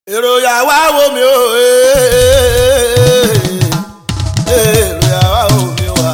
èrò yàwá wo mi o èrò yàwá wo mi wá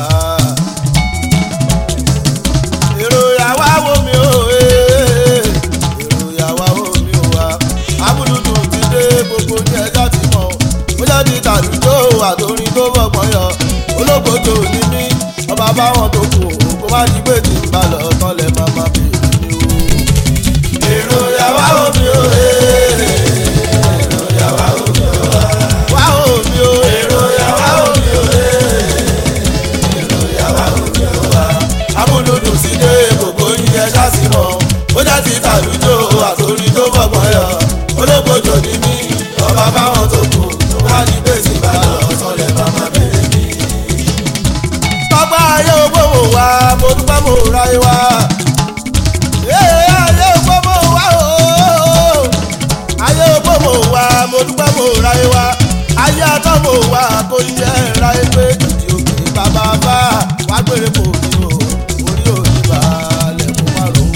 èrò yàwá wo mi o èrò yàwá wo mi wá abúlùdù ti dé gbogbo ní ẹjọ́ ti mọ̀ ó jẹ́ ti tàlùjọ àtòrin tó bọ̀gbọ́n yọ olóògbòjò ní mí ọba báwọn tó kù kó má di pé tí ń bá lọ tán lẹ máa má bèèrè ni o. èrò yàwá wo mi o èrò yàwá wo mi o wá wo mi o èrò yàwá wo mi o èrò yàwá wo mi o wá. amúlùdù sí dé gbogbo yín ẹ ṣáàṣì mọ́ ó jẹ́ ti tàlùjọ àtòrin tó bọ̀gbọ́n yọ olóògbòjò ní mí ọba báwọn tó kù kó má di pé tí ń bá lọ tán lẹ máa má bèèrè ni tọ́gbà ayé ògbómò wa mo dúpẹ́ mo ráyé wa. Ee, ayé ògbómò wa ooo. ayé ògbómò wa mo dúpẹ́ mo ráyé wa. ayé àtọ́mò wa kò yẹ ráyé pé ìdí òkè bàbá bá wá gbére kò ní o orí òní balẹ̀ kó má ro.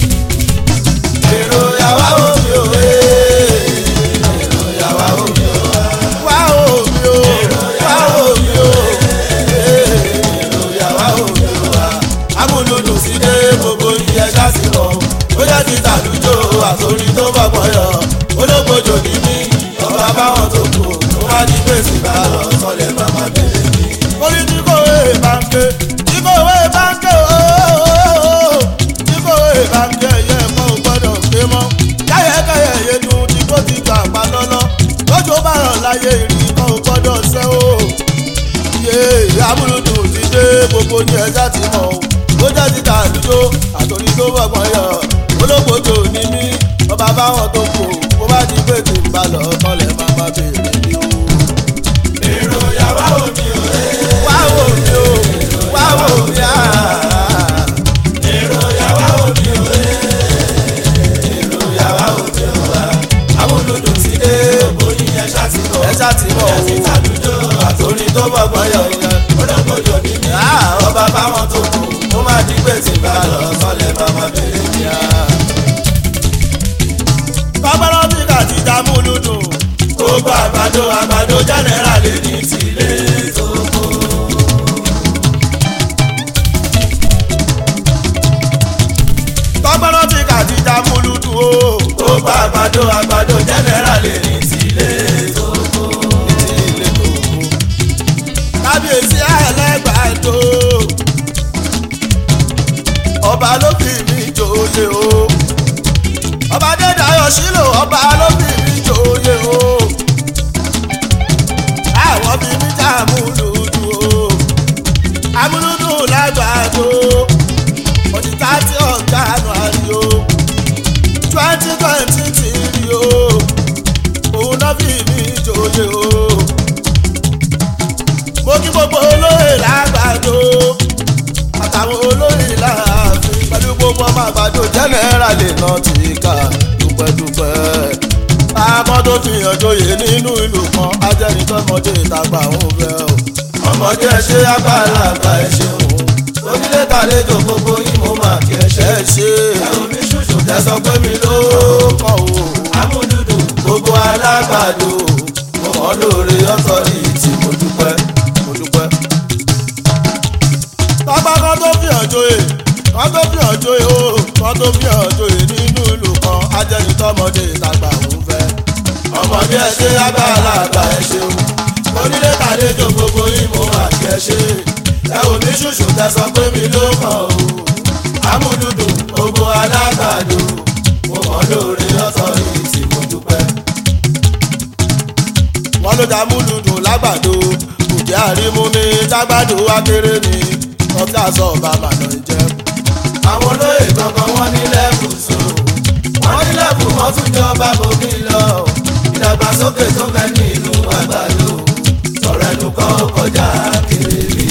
èrò yàwá omi o èrò yàwá omi o wá omi o wá omi o ìyàwó òmìnira amúlùdù sí dé gbogbo iye ṣáàṣì lọ ó yẹ ti tàlùjọ àtòrí tó bọ̀gbọ́n yọ olóògbòjò ní mí ọba báwọn tó kù tó wá ní gbèsè bá lọ sọlẹ̀ màmá bèrè mi. orí tí kò wé báńkè tí kò wé báńkè ooo tí kò wé báńkè yẹ kó o gbọ́dọ̀ gbé mọ́ káyẹ̀káyẹ̀ yẹnu tí kò ti gbà pa lọ́lọ́ lójó bá rọ̀ láyé ìrìn kó o gbọ́dọ̀ sẹ́ o yé amúlùdù ti dé gbogbo ní ẹja ti mọ̀ o ó jẹ́ ti tàlùjọ àtòrí tó bọ̀gbọ́n yọ olóògbòjò ní mí ọba báwọn tó kù kó bá di pé tí ń bá lọ kọ́lẹ̀ máa má béèrè ní o. èrò yàrá òní o wá wò mí o wá wò mí á. èrò yàrá òní o èrò yàrá òní o wá amúlùdù ti dé gbogbo ní ẹja ti mọ̀ ẹja ti mọ̀ o àtòrí tó bọ̀gbọ́n yọ yẹn olóògbòjò ní mí ọba báwọn tó kù kó má di pé tí ń bá lọ kọ́lẹ̀ máa má béèrè ní a kọ́bọ́rọ́ bí kàti dààmú lùdù. gbogbo àgbàdo àgbàdo jẹ́nẹ́rà lè ní tìlé tó kó. kọ́bọ́rọ́ bí kàti dààmú lùdù o. gbogbo àgbàdo àgbàdo jẹ́nẹ́rà lè ní tìlé tó kó. tìlé tó kó. kábíyèsí ẹlẹ́gbàdo. ọba ló fi mí jòyè o ọba dédayọ̀ sílò ọba lóbìnrin jòyè o àwọn bí mi já amúlùdù o amúlùdù lágbàdo òtítà tí ọ̀gá àánú àrí o twenty twenty three o òun náà bí mi jòyè o mo kí gbogbo olóyè lágbàdo àtàwọn olóyè láàfin pẹ̀lú gbogbo ọmọ àgbàdo jẹ́nẹ́rà lè ná ti ká dúpẹ́dúpẹ́. àmọ́ tó fi hàn joyè nínú ìlú kan ajẹ́nitọ́mọdé ìtagbà òun fẹ́ o. ọmọdé ẹ ṣe àgbàlagbà ẹ ṣeun onílé tàlejò gbogbo yín mo máa kí ẹ ṣe é ṣe. ẹ̀rù mi ṣùṣù tẹ̀sán pé mi ló kàn o. amúdúdú gbogbo alágbàdo mo mọ̀ lóore ọ̀tọ̀ ní ìtì mo dúpẹ́ mo dúpẹ́. tọ́gbà kan tó fi hàn joyè kan tó fi hàn joyè o kan tó fi hàn joyè nínú ìlú kan ajẹ́nitọ́mọdé ìtagbà òun fẹ́. ọmọdé ẹ ṣe àgbàlagbà ẹ ṣeun onílé tàlejò gbogbo yín mo máa kí ẹ ṣe ẹ ò ní ṣùṣù tẹsán pé mi ló kàn o amúdúdú gbogbo alágbàdo mo mọ̀ lóore ọ̀tọ̀ yìí tí mo dúpẹ́. wọ́n ló dá múdùdù lágbàdo kò jẹ́ àrímú mi jágbàdo akéré ni ọ̀gá sọ bàbá náà jẹ́. àwọn olóyè kankan wọ́n ní lẹ́bù so wọ́n ní lẹ́bù wọ́n tún jọba bòmí lọ ìdàgbàsókè tó fẹ́ ní ìlú àgbàdo sọ̀rọ̀ ẹnu kọ́ kọjá kéré rí.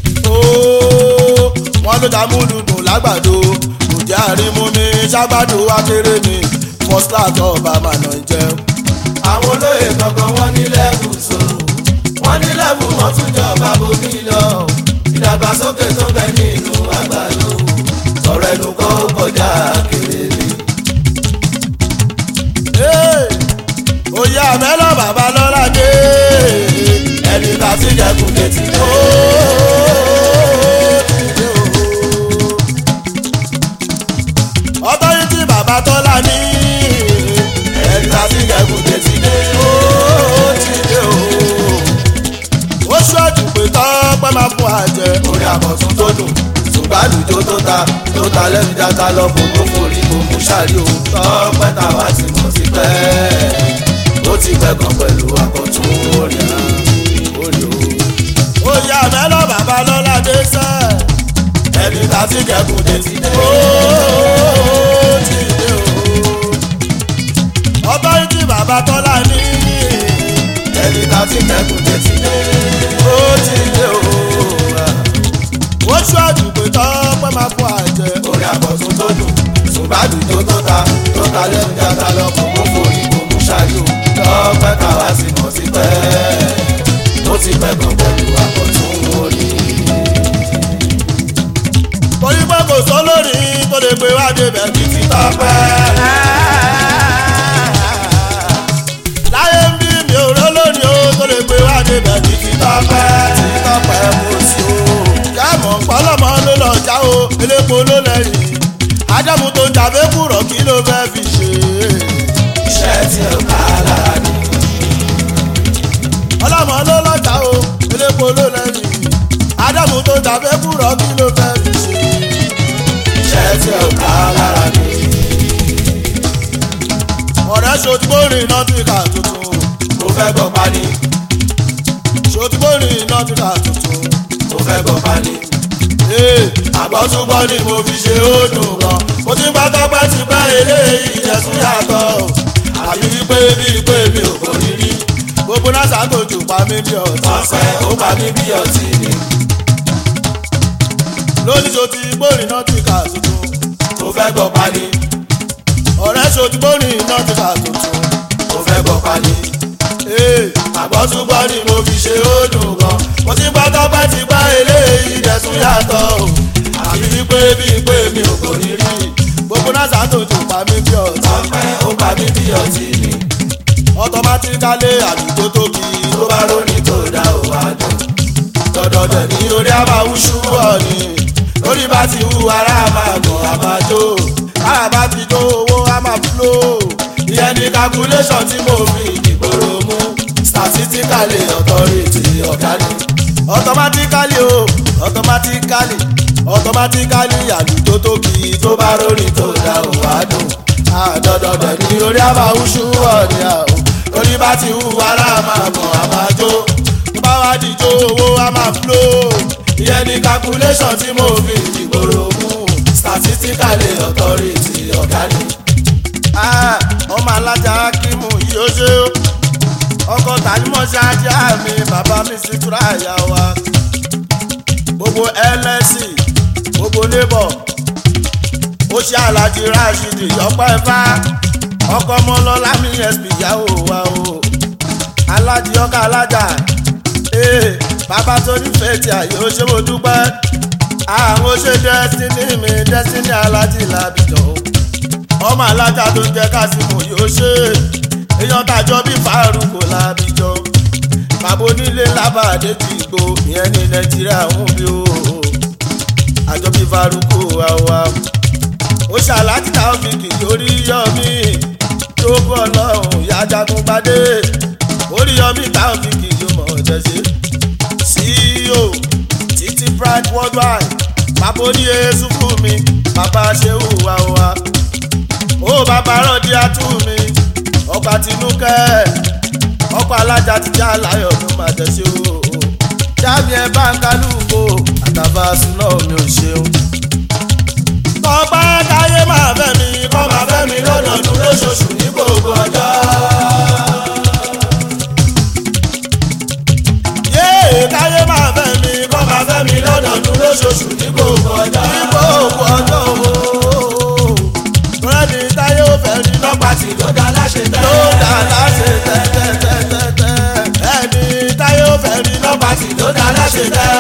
wọ́n ló dá múlùdù lágbàdo kò jẹ́ àrímú mi jágbàdo akéré ni first class ọba mànà jẹ́. àwọn olóyè kankan wọ́n ní lẹ́bù so wọ́n ní lẹ́bù wọ́n tún jọba bòmí lọ ìdàgbàsókè tó fẹ́ ní ìlú àgbàdo sọ̀rọ̀ ẹnu kọ́ kọjá kéré rí. yà mẹ́lọ́ bàbá lọ́la dé ẹni tá ti jẹ́kùn létí dé. ọtọ́rìtì bàbá tọ́lá ní ẹni tá ti jẹ́kùn létí dé. ó ti dé o. ó ṣọ́ọ̀jù pé tọ́pẹ́ máa fún àjẹ. orí àbọ̀tún tó dùn ṣùgbàlùjọ tó ta tó ta lẹ́nu dáta lọ kó tó forí kó mú ṣáàrí o. tọ́pẹ́ táwa ti mọ̀ sí pẹ́ ó ti pẹ́ gan pẹ̀lú àkọ́tún orí orí o. ó yà mẹ́lọ́ bàbá lọ́la dé sẹ́ ẹni tá ti kẹ́kùn dé ti dé. ó ti dé o. ọtọ́rìtì bàbá tọ́lá ní ẹni tá ti kẹ́kùn dé ti dé. ó ti dé o. ó ṣọ́ọ̀dù pé tọ́pẹ́ máa fún àjẹ. orí àkọ́tún tó dùn ṣùgbàdùjọ tó ta tó ta lẹ́nu dáta lọ́kọ̀ kó forí kó mú ṣáájú tọ́pẹ́ káwá sí mọ̀ sí pẹ́ ó ti pẹ́ gan pẹ̀lú àkọ́tún orí. torí pé kò sọ lórí tó lè gbé wá débẹ̀ ní ti tọ́pẹ́. láyé ń bí mi ò rọ́ lónìí ó tó lè gbé wá débẹ̀ ní ti tọ́pẹ́. tí tọ́pẹ́ mo sí o. jáàmù pọ́lọ́mọ ló lọ já o elépo ló lẹ́yìn. ádámù tó ń jàbé kúrọ̀ kí ló fẹ́ fi ṣe. iṣẹ́ tí ó ká lára ni. ọlọ́mọ ló lọ́jà o elépo ló lẹ́yìn. ádámù tó ń jàbé kúrọ̀ kí ló fẹ́ fi ṣe. iṣẹ́ tí ó ká lára ni. ọ̀rẹ́ ṣòtúbórìn náà ti kà tuntun. mo fẹ́ gbọ́ pani. ṣòtúbórìn náà ti kà tuntun. mo fẹ́ gbọ́ pani àgbọ̀túngbọ́ ni mo fi ṣe ó dùn gan. mo ti gbọ́ tọ́pẹ́ ti pẹ́ eléyìí ìjẹ̀sùn yàtọ̀ o. àbí wípé bíi pé mi ò kò ní rí. gbogbo náà ṣàtòjù pa mí bí ọtí. ọ̀pẹ ó pa mí bí ọtí ni. lónìí ṣo ti gbórin náà ti kà tuntun. mo fẹ́ gbọ́ pani. ọ̀rẹ́ ṣo ti gbórin náà ti kà tuntun. mo fẹ́ gbọ́ pani. àgbọ̀túngbọ́ ni mo fi ṣe ó dùn gan. mo ti gbọ́ tọ́pẹ́ ti pẹ́ eléyìí ìjẹ̀sùn yàtọ̀ o àbí wípé bíi pé mi ò kò ní rí gbogbo náà ṣàtòjù pa mí bí ọtí. ọpẹ ó pa mí bí ọtí ni. ọtọmátíkálé àdúgbò tó kí ló bá róní tó dá ò wá dùn. dọ̀dọ̀dọ̀ ní orí a máa wú ṣúwọ̀ ni lórí bá ti wú ara máa gàn á máa jó kára bá ti jó owó á máa fúlò. ìyẹn ní calculation tí mo fi ìgboro mú statistically authority ọ̀gá ni. automatically o automatically automatically àlùjọ tó kì í tó bá rórí tó dá ò wá dùn. àdọ̀dọ̀dọ̀ ní orí àbáwúṣú ọ̀nì àwọn orí bá ti hù ara máa mọ̀ á máa jó. tó bá wá dìjó owó á máa flow. ìyẹn ní calculation tí mo fi ìgboro mú statistically authority ọ̀gá ni. ọmọ alájà kímù yìí ó ṣe ó ọkọ tànímọ̀ ṣáájú àmì bàbá mi sì túra àyà wa gbogbo ẹlẹ́sìn gbogbo labour ó ṣe alájí rashidi ọpẹ́ ẹ̀fá ọkọ ọmọlọ́lá mi sp ìyàwó wa o alájí ọkọ alájà ee bàbá tó nífẹ̀ẹ́ tí àyè ó ṣe mo dúpẹ́ àwọn ṣe destiny mi destiny alájí làbìjọ ọmọ alájà tó ń jẹ kásìmù yóò ṣe èèyàn tàjọ bí fàárùkù làbìjọ bàbá onílé lábàdé ti gbó ìyẹn ní nàìjíríà ń bí o àjọ bí faruku àwa ó ṣàlájì táwọn fi kìkì orí yọmí tó bọ́ ọlọ́run ìyá jagun gbadé orí yọmí táwọn fi kìkì mọ̀ ọ̀jẹ̀ ṣe ceo títí pride worldwide bàbá oníye sùkú mi bàbá ṣéwù wa wa ó bàbá rọ̀dí àtú mi ọkọ̀ àtinúkẹ́ ọkọ̀ alájà ti já láyọ̀ ló máa tẹ̀sí o. jáàmì ẹ bá ń kálukó àtàbà súná mi ò ṣeun. tọ́pẹ́ káyé máa fẹ́ mi kọ́ máa fẹ́ mi lọ́dọọdún lóṣooṣù ní gbogbo ọjọ́. yéè káyé máa fẹ́ mi kọ́ máa fẹ́ mi lọ́dọọdún lóṣooṣù ní gbogbo ọjọ́. ní gbogbo ọjọ́ o. rẹ́ni táyé ò fẹ́ rí lọ́pàá tí ló dá láṣẹ tẹ́. ló dá láṣẹ tẹ́ tẹ́ tẹ́ tẹ́ tẹ́. ẹni táyé ò fẹ́ rí lọ́pàá tí ló dá láṣẹ tẹ́.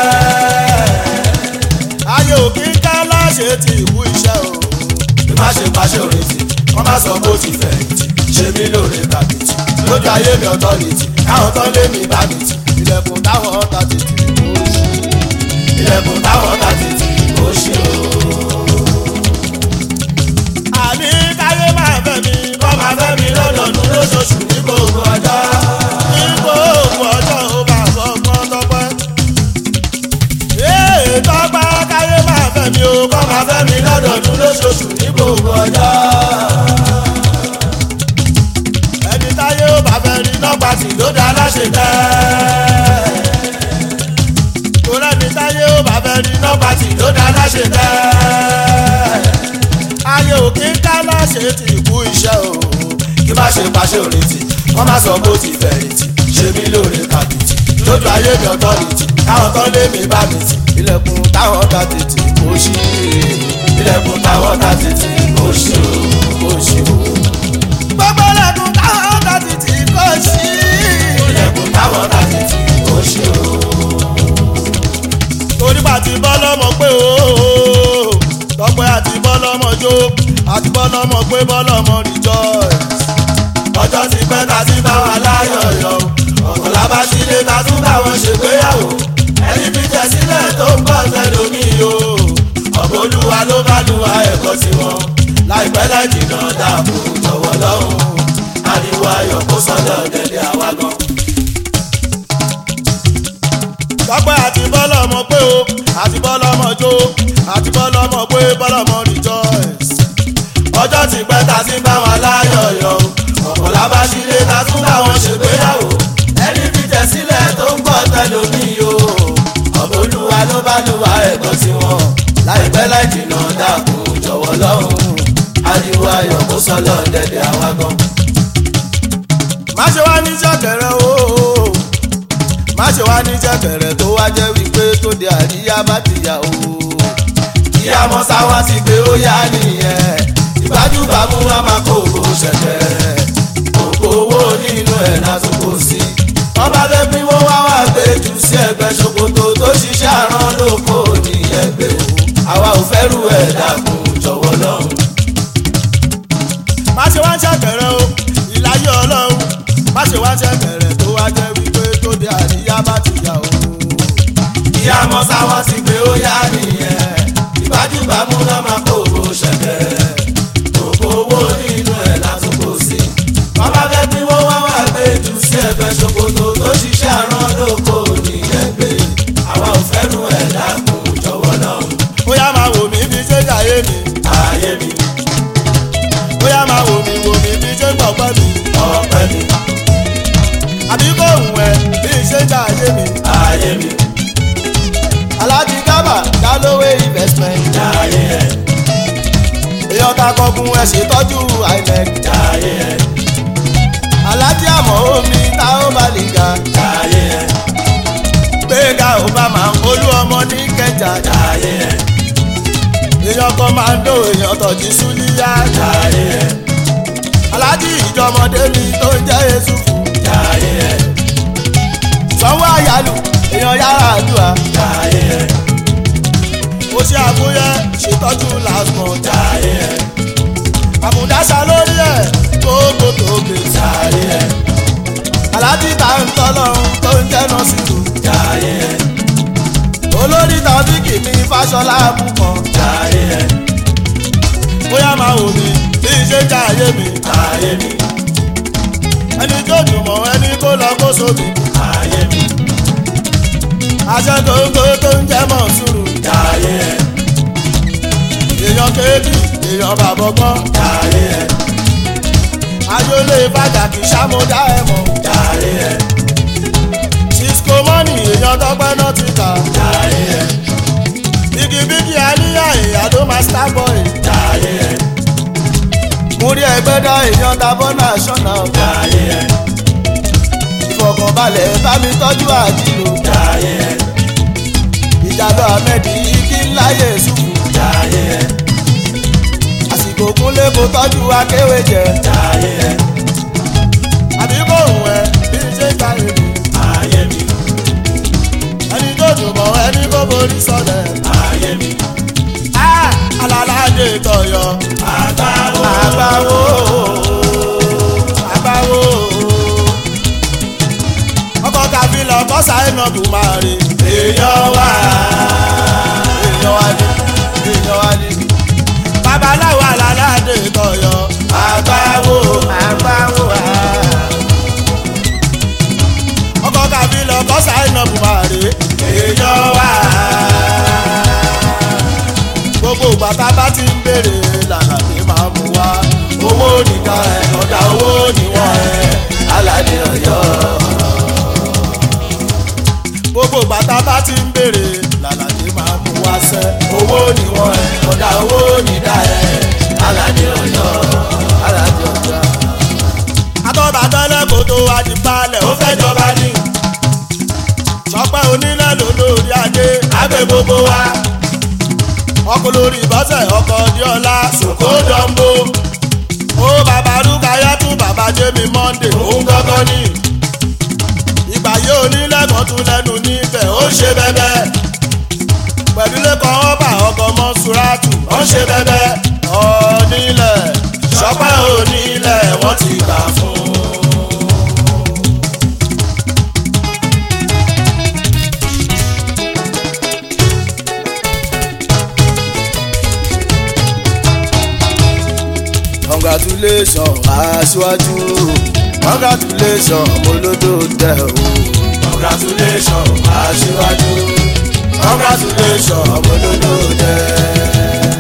ayé òkè ń ká láṣẹ ti ìwú iṣẹ́ o. bí má ṣe pàṣẹ òrètí wọ́n má sọ bó ti fẹ̀yìntì ṣe mí lóore tàbí tí ló lójú ayé mi ọ̀tọ́rìtì káwọn tán lé mi bá mi tì ilẹ̀kùn táwọn ọ̀tá tètè kó ṣí ilẹ̀kùn táwọn ọ̀tá tètè kó ṣí o. àní káyé máa fẹ́ mi kọ́ máa fẹ́ mi lọ́dọọdún lóṣooṣù ní gbogbo ọjọ́ ní gbogbo ọjọ́ ó bá sọ fún tọpẹ́. ee tọpẹ́ káyé máa fẹ́ mi o kọ́ máa fẹ́ mi lọ́dọọdún lóṣooṣù ní gbogbo ọjọ́ ẹni táyé ó bá fẹ́ rí nọ́gbà tí ló dá láṣẹ tẹ́. torí ẹni táyé ó bá fẹ́ rí nọ́gbà tí ló dá láṣẹ tẹ́. ayé ò kí ń ká láṣẹ tí kú iṣẹ́ o. kí má ṣe pàṣẹ òrètí wọ́n má sọ bó ti fẹ̀yìntì ṣe mí lóore kàbìtì lójú ayé mi ọ̀tọ́rìtì káwọn tán lé mi bá mi tì ilẹ̀kùn táwọn ta tètè kò ṣí ilẹ̀kùn táwọn ta tètè kò ṣí o kò ṣí o gbogbo lẹ́kùn táwọn ọ̀tá títí kò sí. lẹ́kùn táwọn ọ̀tá títí kò sí o. torí bá ti bọ́ lọ́mọ pé o tọpẹ́ àti bọ́ lọ́mọ jó àti bọ́ lọ́mọ pé bọ́ lọ́mọ rejoice. ọjọ́ ti pẹ́ ta ti bá wa láyọ̀ yọ ọ̀pọ̀ lábá sílé ta tún bá wọn ṣègbéyàwó ẹni fi jẹ sílẹ̀ tó ń bọ̀ sẹ́lómi o ọ̀pọ̀ olúwa ló bá lu wa ẹ̀kọ́ tiwọn láìpẹ́ láì jìnnà dààmú jọ̀wọ́ lọ́hùn ariwo ayọ̀ kó sọ́dọ̀ dẹ̀dẹ̀ àwa gan. tọ́pẹ́ àti bọ́lọ́mọ pé o àti bọ́lọ́mọ jó àti bọ́lọ́mọ pé bọ́lọ́mọ rejoice. ọjọ́ ti pẹ́ ta sí bá wọn láyọ̀yọ̀ ọ̀pọ̀ lábáṣílẹ̀ ta tún bá wọn ṣègbéyàwó ẹni fi jẹ sílẹ̀ tó ń gbọ́ tẹlomi o ọ̀pọ̀ olúwa ló bá lu wa ẹ̀kọ́ tiwọn láìpẹ́ láì jìnnà dààmú jọ̀wọ́ lọ́hùn ariwo ayọ̀ kó sọ́lọ̀ dẹ̀dẹ̀ àwa gan. má ṣe wá ní jẹ́kẹ̀rẹ́ o má ṣe wá ní jẹ́kẹ̀rẹ́ tó wá jẹ́ wípé tó di àríyá bá ti yà o. ìyá mọ́sá wá ti gbé ó yá nìyẹn ìbájúbámú wa máa kó owó ṣẹ̀kẹ̀rẹ̀ òkò owó nínú ẹ̀ látún kò sí. wọ́n bá fẹ́ pín wọ́n wá wá gbé jù sí ẹgbẹ́ ṣòkòtò tó ṣiṣẹ́ àrán lóko nìyẹn gbé o àwa ò fẹ́ rú ẹ̀ dákun jọ̀wọ́ lọ́hùn má ṣe wá ń ṣàkẹrẹ o ìláyé ọlọ́run má ṣe wá ń ṣàkẹrẹ tó wá jẹ́ wípé tó dé àríyá bá ti yà o. ìyá mọ́sá wọn ti gbé ó yá nìyẹn ìbájúbámú náà máa kó owó ṣẹ̀kẹ̀rẹ̀ òkò owó nínú ẹ̀ lásìkò sí. wọ́n bá fẹ́ pín wọ́n wá wá gbé jù sí ẹ̀fẹ̀ ṣòkòtò tó ṣiṣẹ́ àrán lóko nìyẹn gbé àwa ò fẹ́ nu ẹ̀ dákun jọ̀wọ́ náà. ó yá máa wò mí bí ṣé jàyé mi. ààyè mi bóyá máa wò mí wò mí bí ṣe ń gbọ̀ pẹ́ mi. ọ̀pẹ mi. àbí kò hùn ẹ bí ṣe ń jà ayé mi. ayé mi. alájí gábà dálówé investment. jàyé ẹ. èèyàn ta kọkun ẹ ṣètọ́jú inec. jàyé ẹ. alájí àmọ́ omi táwọn bá lè ga. jàyé ẹ. gbẹ̀ngà obama olú ọmọ ní kẹjà. jàyé ẹ èèyàn kan máa ń dó èèyàn tọ̀jú súlíyá. jàre ẹ̀. aláàjì ìjọmọdé mi tó ń jẹ́ èṣù fún. jàre ẹ̀. sanwó àyálù èèyàn yára àdúrà. jàre ẹ̀. mo ṣe àbúyẹ ṣètọ́jú làásùmọ̀. jàre ẹ̀. àmúdáṣà lórí ẹ̀ gbogbo tóbi. jàre ẹ̀. aláàjì tá ń tọ́lọ́run tó ń jẹ́ nọ́ọ̀sì. jàre ẹ̀ olórí tàbíkì mi fàṣọlá àbúkọ. jàre ẹ. bóyá máa wò mí bí ṣe jàre mi. jàre mi. ẹni tó dùn mọ́ ẹni kó lọ kó sómi. jàre mi. aṣọ gbogbo tó ń jẹ́ mọ̀ sùúrù. jàre ẹ. èèyàn kéèkì èèyàn bàbọ̀gbọ́n. jàre ẹ. ayọ́lé pàtàkì sàmúdá ẹ̀ mọ̀. jàre ẹ cisco mọ́nì èèyàn tọ́pẹ́ náà ti kà. jàre ẹ̀. bigibigi àníyá ìyàdó master boy. jàre ẹ̀. múrí ẹgbẹ́ dá èèyàn dábọ́ national. jàre ẹ̀. ìfọkànbalẹ̀ bá mi tọ́jú àdìlò. jàre ẹ̀. ìjàdọ̀ ahmed igi ńláyè sùkú. jàre ẹ̀. àsìkò kúnlé kó tọ́jú akéwé jẹ. jàre ẹ̀. àbí kò hùn ẹ bí ṣe ń ta èrè ayé mi. ẹni tó dùn mọ́ ẹni kó borí sọ̀lẹ̀. ayé mi. alálàájẹ tọyọ. àgbáwo. àgbáwo. àgbáwo. sáyẹ́nà kò máa rí èèyàn wá èèyàn wá ní èèyàn wá ní. babaláwo alálàdé tọyọ àgbáwo àgbáwo à. ọkọ kàbí lọ kọ sáyẹ́nà kò máa rí èèyàn wá. gbogbo bàtà bá ti ń béèrè làlàdé máa mú wá owó nìkan ẹ̀ ọ̀dà owó níwọ̀n ẹ̀ aládé ọ̀yọ́ gbogbo bàtà bá ti ń béèrè làlàdé máa mú wá sẹ́. owó ni wọ́n ẹ̀ kọ́dà owó ní dá ẹ̀ aládé ọ̀yọ́ aládé ọ̀yọ́. atọ́ba tẹ́lẹ̀ kó tó wá di balẹ̀ ó fẹ́ jọba ní. sọpẹ́ onílẹ̀ ló lórí adé abẹ́ gbogbo wa. ọkọ̀ lórí bọ́sẹ̀ ọkọ̀ diola sòkò dọ́mbó. ó bàbá rúkayá tún bàbá jẹ́mi monday òun gángan ní ìgbà yóò nílẹ̀kùn tún lẹ́nu níbẹ̀ ó ṣe bẹ́bẹ́ pẹ̀lú lẹ́kọ̀ọ́ ọba ọkọ̀ mọ́súrátù ó ṣe bẹ́bẹ́ ọ̀nílẹ̀ ṣọpẹ́ onílẹ̀ wọ́n ti gbà fún. congratulations aṣíwájú congratulations molódó tẹ o. congratulations aṣíwájú congratulations molódó tẹ.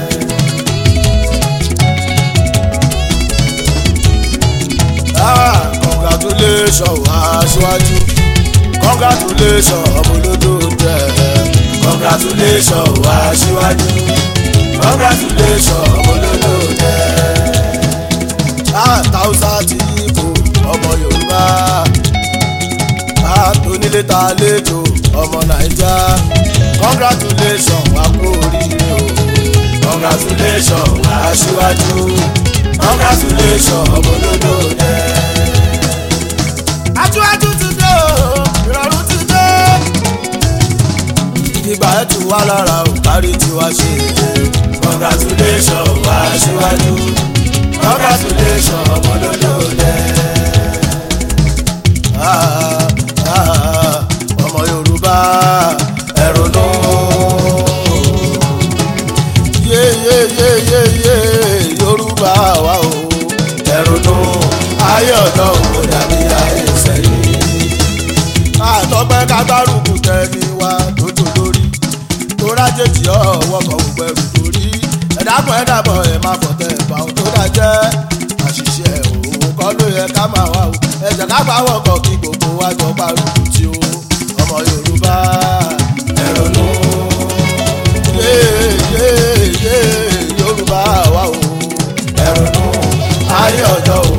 Ah, congratulations aṣíwájú congratulations molódó tẹ. congratulations aṣíwájú congratulations molódó tẹ. Ah, tausa ti kò ọmọ yorùbá àtònílé ta lẹ́jọ́ ọmọ naija congratulation wà kú oríire o congratulation aṣíwájú congratulation ọmọlódò dẹ. aṣíwájú ti dé o ìrọ̀rùn ti dé. ìgbà ẹ̀ tù wá lára ò kárí tiwa ṣe congratulation aṣíwájú congratulation ọmọlódò dẹ ọmọ yorùbá ẹ̀rọ̀nù yeyeyeyeye yorùbá wa o ẹ̀rọ̀nù ayé ọ̀dọ́ òkò dàbí ayé sẹ́yìn. àtọ́gbẹ́ kágbárùkù tẹ̀lé wa tójó lórí torájèjì ọ̀wọ́ kan gbogbo ẹrù torí ẹ̀dàpọ̀ ẹ̀dàpọ̀ ẹ̀ máa fọ̀ tẹ̀ bá ohun tó dájẹ́ àṣìṣe òun kọ́ ló yẹ ká máa wá o ẹ̀jẹ̀ ká bá wọ̀kọ̀ kí gbogbo wa jọ gbárùkù tí o ọmọ yorùbá ẹ̀rọ̀nù yéèyéèyé yorùbá wa o ẹ̀rọ̀nù ayé ọjọ́ o